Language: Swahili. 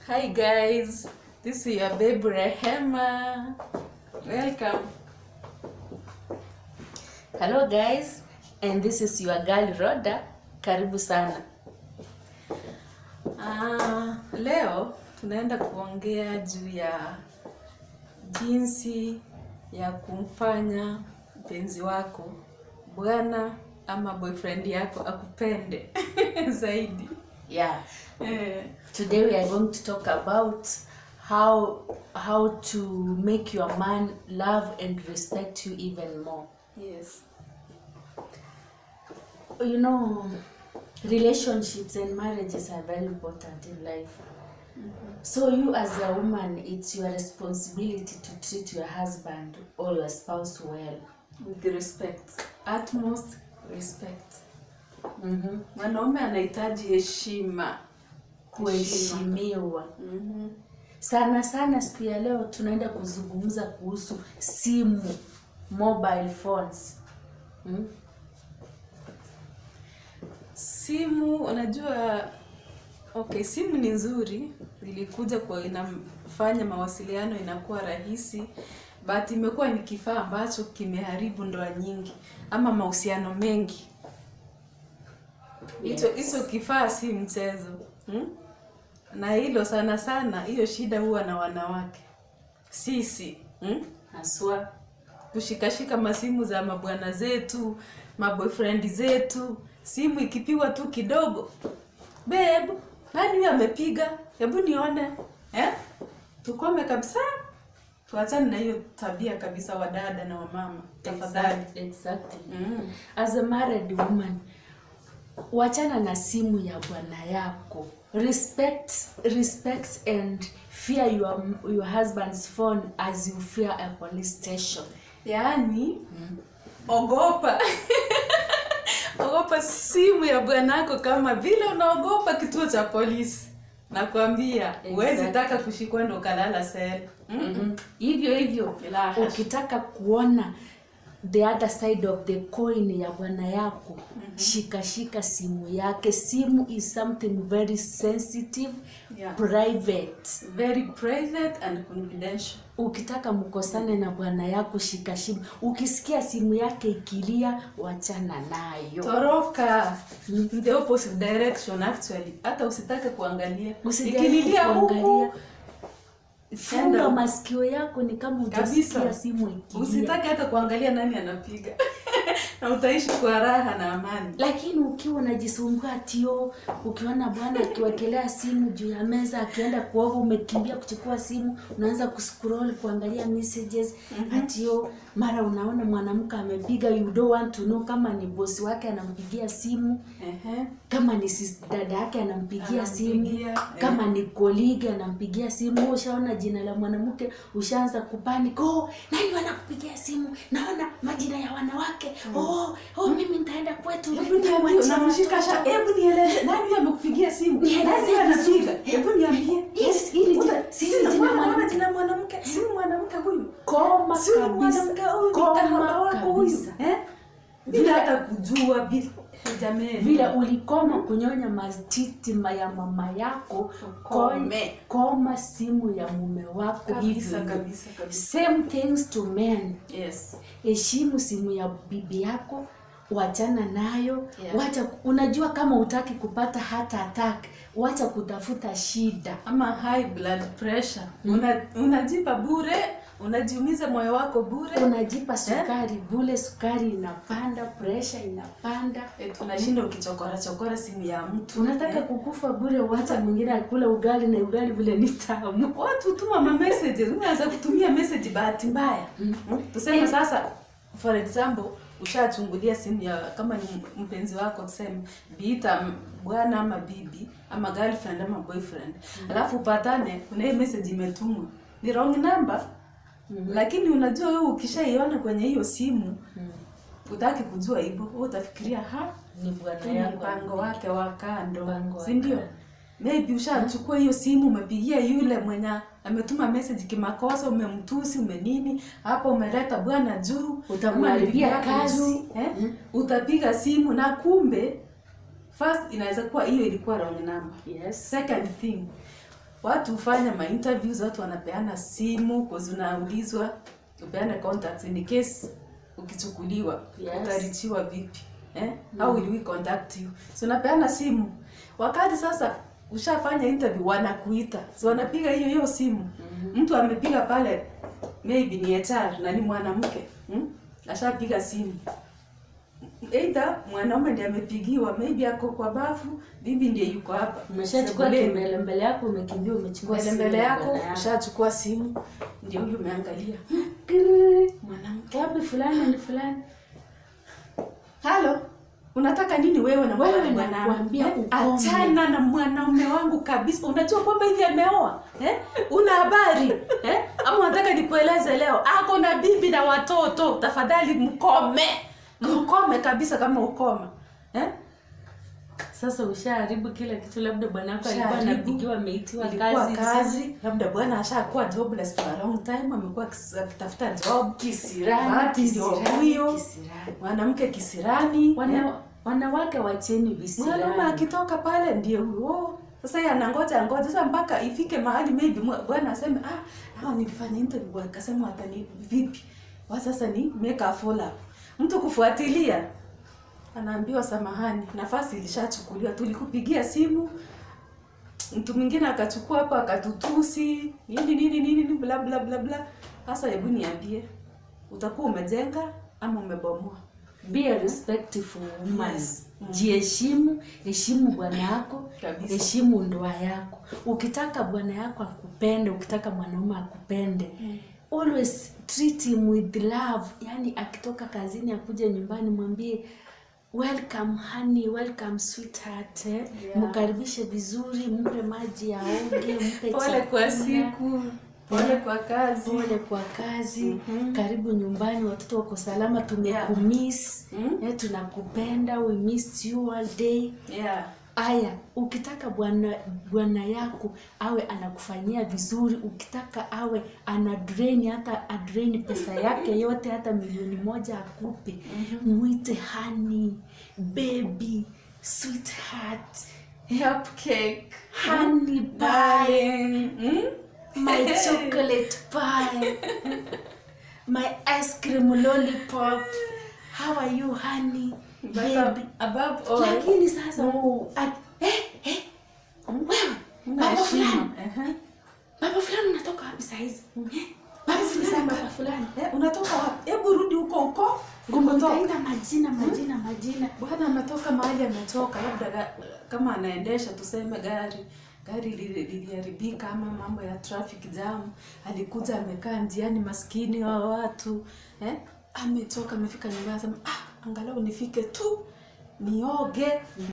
Hi guys, this is your babe Rehema. Welcome. Hello guys, and this is your girl Rhoda. Karibu sana. Ah, leo tunaenda kuongea juu ya jinsi ya kumfanya mpenzi wako bwana ama boyfriend yako akupende zaidi. Yeah. Eh, Today we are going to talk about how how to make your man love and respect you even more. yes. You know, relationships and marriages are very important in life. So you as a woman, it's your responsibility to treat your husband or your spouse well. With respect. Utmost respect. Mm-hmm. Mwanaume anahitaji heshima. Kuheshimiwa. Mhm. sana sana siku ya leo tunaenda kuzungumza kuhusu simu mobile phones hmm? Simu unajua, okay, simu ni nzuri, ilikuja kwa inafanya mawasiliano inakuwa rahisi, but imekuwa ni kifaa ambacho kimeharibu ndoa nyingi ama mahusiano mengi. Hicho Yes. hicho kifaa si mchezo hmm? Na hilo sana sana, hiyo shida huwa na wanawake sisi hmm? haswa kushikashika masimu za mabwana zetu maboyfriend zetu simu ikipigwa tu kidogo babe nani huyo amepiga hebu nione eh? tukome kabisa tuachane na hiyo tabia kabisa wadada na wamama tafadhali Exact- exactly. mm. as a married woman wachana na simu ya bwana yako respect respect and fear your, your husband's phone as you fear a police station yaani ogopa ogopa simu ya bwanako kama vile unaogopa kituo cha polisi nakwambia huwezi Exactly. taka kushikwa ndo ukalala sel mm mm hivyo hivyo La hasha. ukitaka kuona the other side of the coin ya bwana yako shika shika simu yake simu is something very sensitive Yeah. private very private and confidential ukitaka mkosane na bwana yako shika simu ukisikia simu yake ikilia wachana nayo toroka in the opposite direction actually hata usitake kuangalia Usijaribu ikililia kuangalia. huku funga Enda. masikio yako ni kama kabisa utasikia simu ikilia usitake hata kuangalia nani anapiga na utaishi kwa raha na amani lakini ukiwa unajisumbua tio ukiona bwana akiwekelea simu juu ya meza akienda kuoga umekimbia kuchukua simu unaanza kuscroll kuangalia messages mm-hmm. atio mara unaona mwanamke amepiga you don't want to know kama ni bosi wake anampigia simu Ehe. kama ni sis, dada yake anampigia simu Anampigia, eh. kama ni koligi anampigia simu Wewe ushaona jina la mwanamke ushaanza kupanic oh nani wanakupigia simu naona majina ya wanawake oh, oh mimi nitaenda kwetu Hebu niambie, Niwaachie unamshika watoto. sha- hebu nieleze nani huyo amekupigia simu Nieleze nani huyo vizuri. anapiga hebu niambie Yes, hili jina- Uta- si si hili jina naona- naona mwanamke. jina mwanamke si mwanamke huyu koma si huyu kabisa mwanamke huyu ni koma kahaba wako huyu kabisa eh bila hata kujua bila jamii vile ulikoma kunyonya matiti ma- ya mama yako Ukome. koma simu ya mume wako Kabisa, hivyo hivyo. kabisa, kabisa. same things to men yes heshimu simu ya bibi yako wachana nayo Yeah. wacha unajua kama utaki kupata heart attack wacha kutafuta shida ama high blood pressure una, unajipa bure unajiumiza moyo wako bure unajipa sukari bule sukari inapanda pressure inapanda e, tunashinda ukichokora chokora simu ya mtu unataka kukufa bure wacha mwingine akule ugali na ugali vile ni tamu watu tuma ma messages unaweza kutumia message bahati mbaya mm. tuseme Eh. sasa for example ushachungulia simu ya kama ni mpenzi wako tuseme biita m- bwana ama bibi ama girlfriend ama boyfriend alafu upatane kuna hiyo message imetumwa ni wrong number lakini unajua wewe ukishaiona kwenye hiyo simu utaki kujua hivyo wewe utafikiria ha ni bwana kuna yangu mpango wake wa kando Mpango wa si ndio kando. maybe ushachukua hiyo simu umepigia yule mwenye ametuma message kimakosa umemtusi umenini hapo umeleta bwana juu Utamharibia ama bibi yako kazi. juu, eh? utapiga simu na kumbe first inaweza kuwa hiyo ilikuwa wrong number yes second thing watu hufanya ma interviews watu wanapeana simu cause unaulizwa upeane contacts in case ukichukuliwa Yes. utarichiwa vipi eh? how will we contact you so unapeana simu wakati sasa ushafanya interview wanakuita so wanapiga hiyo hiyo simu mtu amepiga pale maybe ni HR na ni mwanamke hmm? ashapiga simu either mwanaume ndiye amepigiwa maybe ako kwa bafu bibi ndiye yuko hapa umeshachukua Sebuleni. kimbele mbele yako umekimbia umechukua mbele simu mbele ya yako bwana ushachukua simu ndio huyu umeangalia Kirrrr. mwanamke wapi fulani ni fulani halo unataka nini wewe na Wewe mwanaume nakwambia Eh, ukome. achana na mwanaume wangu kabisa unajua kwamba hivi ameoa eh? una habari eh? ama unataka nikueleze leo ako na bibi na watoto tafadhali mkome mkome kabisa kama ukoma eh? sasa ushaharibu kila kitu labda bwana wako alikuwa Ushaharibu. anapigiwa ameitiwa ilikuwa kazi kazi labda bwana ashakuwa jobless for a long time amekuwa akis- akitafuta job Bahati ndio huyo kisirani. mwanamke kisirani eh? Wana, wanawake wacheni mwanaume visirani akitoka pale ndio huyo sasa yeye anangoja angoja sasa mpaka ifike mahali maybe mwa- bwana aseme ah hao nilifanya interview akasema watani vipi wa sasa ni make a follow up mtu kufuatilia anaambiwa samahani nafasi ilishachukuliwa tulikupigia simu mtu mwingine akachukua hapo akatutusi nini nini nini nini bla bla bla bla sasa hebu niambie utakuwa umejenga ama umebomoa be a respectful woman Yes. jiheshimu heshimu bwana yako Kabisa. heshimu ndoa yako ukitaka bwana yako akupende ukitaka mwanaume akupende always treat him with love yani akitoka kazini akuja nyumbani mwambie welcome honey welcome sweetheart eh? Yeah. mkaribishe vizuri mpe maji aoge mpe pole kwa chakula. siku pole kwa kazi pole kwa kazi Mhm. karibu nyumbani watoto wako salama tumekumiss Mm. eh, tunakupenda we missed you all day yeah aya ukitaka bwana bwana yako awe anakufanyia vizuri ukitaka awe ana drain hata adrain pesa yake yote hata milioni moja akupe mwite honey baby sweetheart cupcake honey pie darling mm? my chocolate pie, my ice cream lollipop. How are you, honey? but Baby. above all Lakini sasa oh, at, eh, eh, wewe baba fulani, Ehe. baba fulani unatoka wapi saizi? Eh, Baba fulani, baba fulani. Eh, unatoka wapi hebu rudi huko huko Kumbe ulikotoka utaita majina majina majina. bwana ametoka mahali ametoka labda ga, kama anaendesha tuseme gari gari lili- liliharibika ama mambo ya traffic jam alikuja amekaa njiani maskini wa watu eh? ametoka amefika nyumbani asema ah, angalau nifike tu nioge